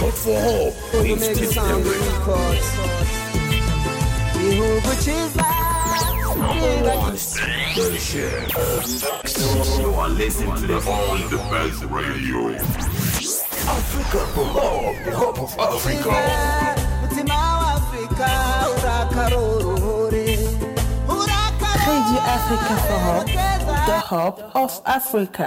Hope for hope. With Steve Derrick. igihugu cyiza One station. You are listening to the On the best radio. Africa for hope. The hope of Africa. mutima wa afurika urakarorore Radio Africa for Hope, the hope of Africa.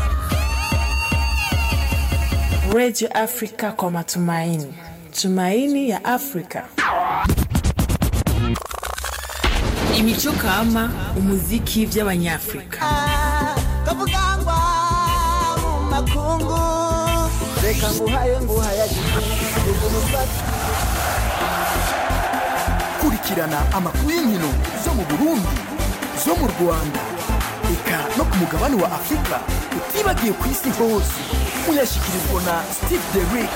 Radio Africa kwa matumaini, tumaini ya Afrika. Imico kama umuziki vy'abanyafrika. kavugangwa mu makungu reka nguhaye nguhayagize kurikirana amakuru y'inkino zo mu burundi zo mu rwanda eka no ku mugabane wa afurika utibagiye ku isi hose uyashyikirizwa na steve derick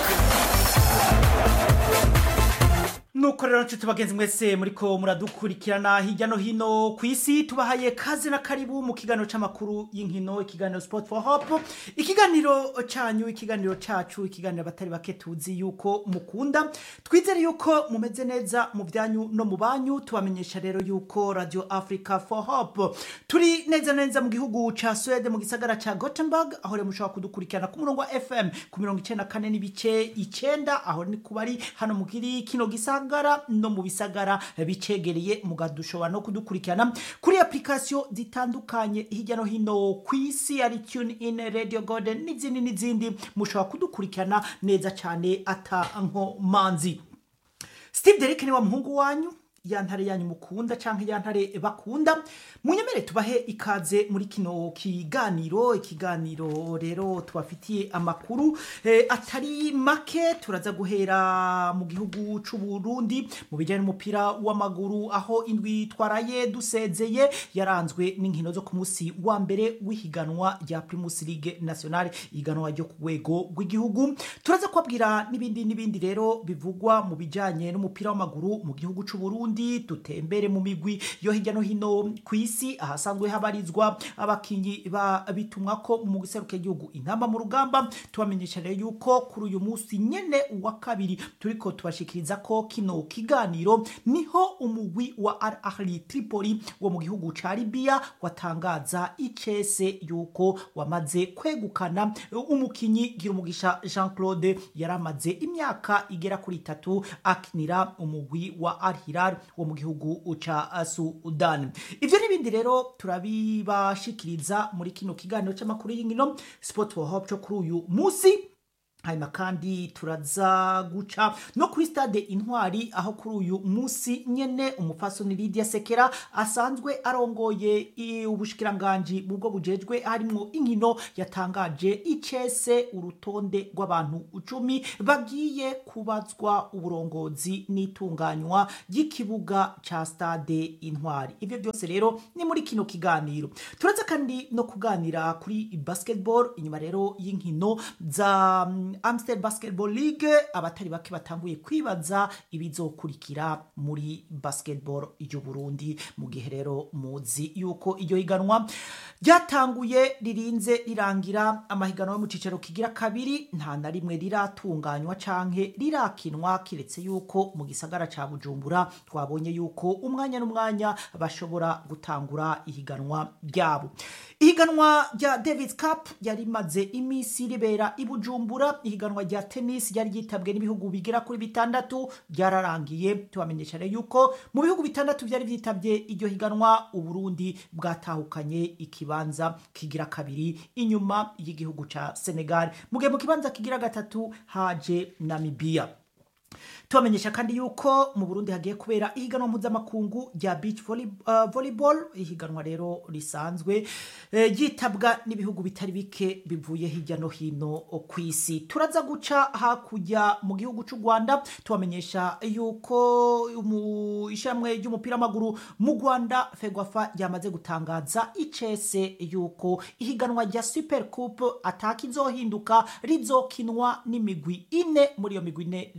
nuko rero nshuti bagenzi mwese muriko muradukurikirana hirya no hino ku isi tubahaye kaze na karibu mu kiganiro c'amakuru y'inkino ikiganiro sport for hope ikiganiro canyu ikiganiro cacu ikiganiro abatari bake tuzi yuko mukunda twizere yuko mumeze neza mu byanyu no mu banyu tubamenyesha rero yuko radio africa for hope turi neza na neza mu gihugu ca swede mu gisagara ca gothenburg aho rero mushobora kudukurikirana ku murongo wa fm ku mirongo icenda kane n'ibice icenda aho ni kubari hano mugiri kino gisagara no mu bisagara bicegereye mugadushobora no kudukurikirana kuri application zitandukanye hirya no hino ku isi ari tune in radio golden n'izindi n'izindi mushobora kudukurikirana neza cyane ata nkomanzi steve derek ni wa muhungu wanyu ya ntare yanyu mukunda canke ya ntare bakunda munyemere tubahe ikaze muri kino kiganiro ikiganiro rero tubafitiye amakuru eh, atari make turaza guhera mu gihugu c'u Burundi mu bijyanye n'umupira w'amaguru aho indwi twaraye dusezeye yaranzwe n'inkino zo ku munsi wa mbere w'ihiganwa rya Primus League Nationale ihiganwa ryo ku rwego rw'igihugu turaza kubabwira n'ibindi n'ibindi rero bivugwa mu bijyanye n'umupira w'amaguru mu gihugu c'u Burundi dutembere mu migwi yo hirya no hino ku isi ahasanzwe habarizwa abakinyi ba bitumwa ko mu giseruke igihugu intamba mu rugamba tubamenyesha rero yuko kuri uyu munsi nyene wa kabiri turiko tubashikiriza ko kino kiganiro niho umugwi wa Al Ahli Tripoli wo mu gihugu ca Libya watangaza icese yuko wamaze kwegukana umukinyi Girumugisha Jean Claude yaramaze imyaka igera kuri itatu akinira umugwi wa Al Hilal wo mu gihugu ca Sudan ivyo n'ibindi rero turabibashikiriza muri kino kiganiro c'amakuru y'inkino Sport for Hope co kuri uyu musi hanyuma kandi turaza guca no kuri stade intwari aho kuri uyu munsi nyene umufasoni Lydia Sekera asanzwe arongoye i- ubushikiranganji bubwo bujejwe harimwo inkino yatangaje icese urutonde rw'abantu icumi bagiye kubazwa uburongozi n'itunganywa ry'ikibuga ca stade intwari ivyo byose rero ni muri kino kiganiro turaza kandi no kuganira kuri basketball inyuma rero y'inkino za mm, Amstel Basketball League abatari bake batanguye kwibaza ibizokurikira muri basketball y'u Burundi mu gihe rero muzi yuko iryo higanwa ryatanguye ririnze rirangira amahiganwa yo mu cicaro kigira kabiri nta na rimwe riratunganywa canke rirakinwa kiretse yuko mu gisagara ca Bujumbura twabonye yuko umwanya n'umwanya bashobora gutangura ihiganwa ryabo ihiganwa rya Davis Cup yari rimaze imisi ribera i Bujumbura ihiganwa rya tennis ryari ryitabwe n'ibihugu bigera kuri bitandatu ryararangiye tubamenyesha rero yuko mu bihugu bitandatu byari byitabye iryo higanwa uburundi bwatahukanye ikibanza kigira kabiri inyuma y'igihugu ca Senegal mu gihe mu kibanza kigira gatatu haje Namibia tubamenyesha kandi yuko mu burundi hagiye kubera ihiganwa mpuzamakungu rya beach volley, uh, volleyball ihiganwa rero risanzwe eh, ryitabwa n'ibihugu bitari bike bivuye hirya no hino ku isi turaza guca hakurya mu gihugu cy'u rwanda tubamenyesha yuko mu ishyirahamwe ry'umupira w'amaguru mu rwanda fegwafa ryamaze gutangaza icese yuko ihiganwa rya super coupe ataka izohinduka rizokinwa n'imigwi ine muri iyo migwi ine rero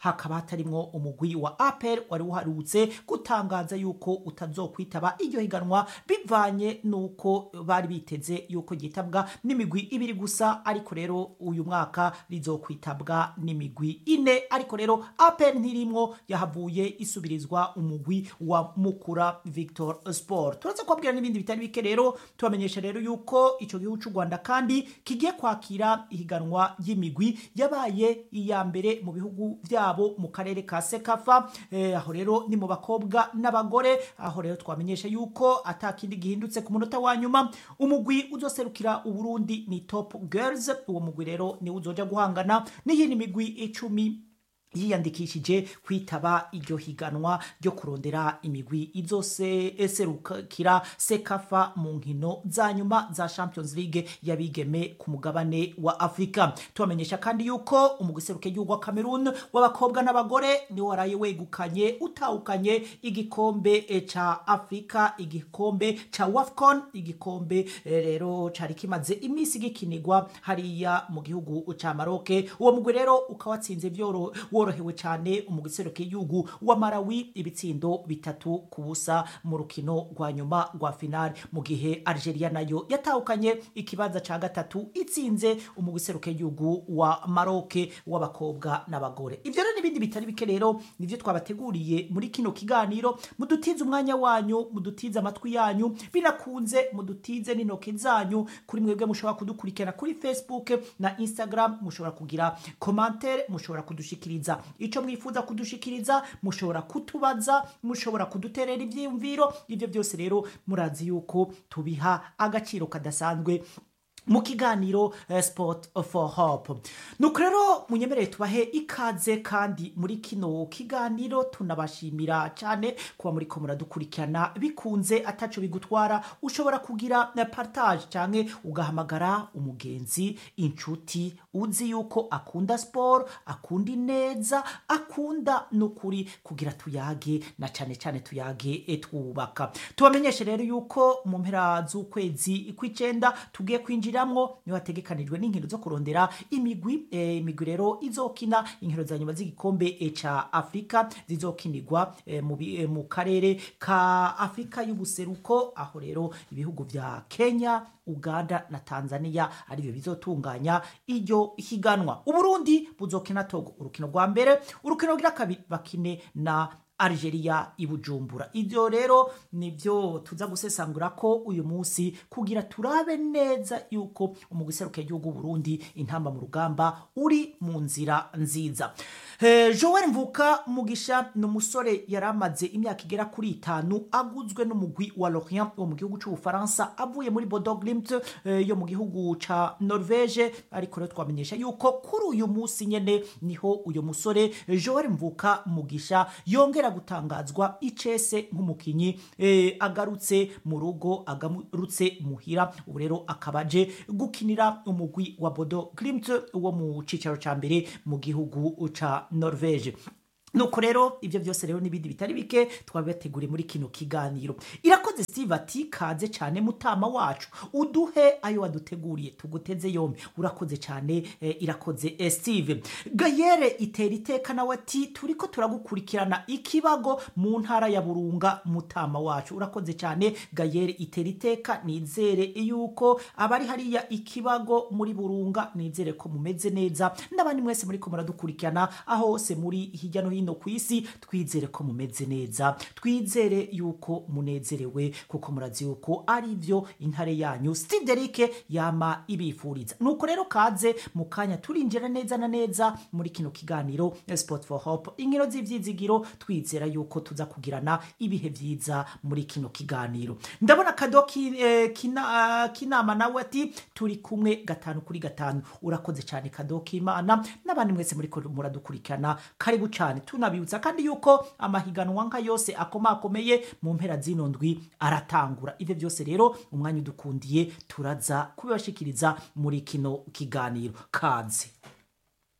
hakaba hatarimwo umugwi wa apel wari uharutse gutangaza yuko utazokwitaba iryo higanwa bivanye nuko bari biteze yuko ryitabwa n'imigwi ibiri gusa ariko rero uyu mwaka rizokwitabwa n'imigwi ine ariko rero apel ntirimwo yahavuye isubirizwa umugwi wa mukura victor sport turaza kubabwira n'ibindi bitari bike rero tubamenyesha rero yuko ico gihugu c'u rwanda kandi kigiye kwakira ihiganwa ry'imigwi yabaye iya mbere mu bihugu vyabo mu karere ka sekafa eh, aho rero ni mu bakobwa n'abagore aho rero twamenyesha yuko atakindi gihindutse ku munota wa nyuma umugwi uzoserukira uburundi ni top girls uwo mugwi rero niwe uzoja guhangana n'iyindi migwi icumi yiyandikishije kwitaba iryo higanwa ryo kurondera imigwi izose eserukira sekafa mu nkino za nyuma za champions league y'abigeme ku mugabane wa afurika tubamenyesha kandi yuko umugwi seruke y'igihugu wa cameroon w'abakobwa n'abagore niwo waraye wegukanye utahukanye igikombe eh, ca afurika igikombe ca wafcon igikombe eh, rero cari kimaze iminsi gikinirwa hariya mu gihugu ca maroke uwo mugwi rero ukaba watsinze vyoro worohewe cyane umugwi seruke y'igihugu wa marawi ibitsindo bitatu ku busa mu rukino rwa nyuma rwa finale mu gihe algeria nayo yatahukanye ikibanza ca gatatu itsinze umugwi seruke y'igihugu wa maroke w'abakobwa n'abagore ivyo rero n'ibindi bitari bike rero nivyo twabateguriye muri kino kiganiro mudutize umwanya wanyu mudutize amatwi yanyu binakunze mudutize n'intoke zanyu kuri mwebwe mushobora kudukurikirana kuri facebook na instagram mushobora kugira commentaire mushobora kudushikiriza ico mwifuza kudushikiriza mushobora kutubaza mushobora kuduterera ivyiyumviro ivyo byose rero murazi yuko tubiha agaciro kadasanzwe mu kiganiro eh, sport for hope nuko rero munyemerere tubahe ikaze kandi muri kino kiganiro tunabashimira cyane kuba muri ko muradukurikirana bikunze ataco bigutwara ushobora kugira na partage canke ugahamagara umugenzi inshuti uzi yuko akunda sport akunda ineza akunda n'ukuri kugira tuyage na cane cane tuyage eh, twubaka tubamenyeshe rero yuko mu mpera z'ukwezi kw'icenda tugiye kwinjira kwinjiramwo niho hategekanijwe n'inkino zo kurondera imigwi eh, imigwi rero izokina inkino za nyuma z'igikombe eh, ca afurika zizokinirwa eh, mu, bi- eh, mu karere ka afurika y'ubuseruko aho rero ibihugu vya kenya uganda na tanzania arivyo bizotunganya iryo higanwa uburundi buzokina togo urukino rwa mbere urukino rwa kabiri bakine na Algeria ibujumbura ivyo rero nivyo tuza gusesangura ko uyu munsi kugira turabe neza yuko umugwi seruke igihugu Burundi intamba mu rugamba uri mu nzira nziza eh, Joel Mvuka Mugisha ni umusore yari amaze imyaka igera kuri itanu aguzwe n'umugwi wa Lorient wo mu gihugu c'Ubufaransa avuye muri Bodo Glimt eh, yo mu gihugu ca Norvege ariko rero twamenyesha yuko kuri uyu munsi nyene niho uyu musore eh, Joel Mvuka Mugisha yongera gutangazwa icese nk'umukinyi eh, agarutse mu rugo agarutse muhira ubu rero akaba aje gukinira umugwi wa Bodo Glimt wo mu cicaro ca mbere mu gihugu ca Norvege nuko rero ibyo byose rero n'ibindi bitari bike twabibateguriye muri kino kiganiro irakoze steve ati kaze cyane mutama wacu uduhe ayo waduteguriye tuguteze yombi urakoze cyane eh, irakoze eh, steve gayere itera iteka nawe ati turiko turagukurikirana ikibago mu ntara ya burunga mutama wacu urakoze cyane gayere itera iteka nizere yuko abari hariya ikibago muri burunga nizere ko mumeze neza n'abandi mwese muri ko muradukurikirana aho hose muri hirya no hino ku isi twizere ko mumeze neza twizere yuko munezerewe kuko murazi yuko ari byo intare yanyu steve derike yama ibifuriza nuko rero kaze mu kanya turinjira neza na neza muri kino kiganiro eh, sport for hope inkino z'ivyizigiro twizera yuko tuza kugirana ibihe vyiza muri kino kiganiro ndabona kado ki, eh, kina, uh, kinama nawe ati turi kumwe gatanu kuri gatanu urakoze cyane kado k'imana n'abandi mwese muri ko muradukurikirana karibu cyane tunabibutsa kandi yuko amahiganwa nka yose akomakomeye mu mpera zino ndwi aratangura ivyo byose rero umwanya udukundiye turaza kubibashikiriza muri kino kiganiro kaze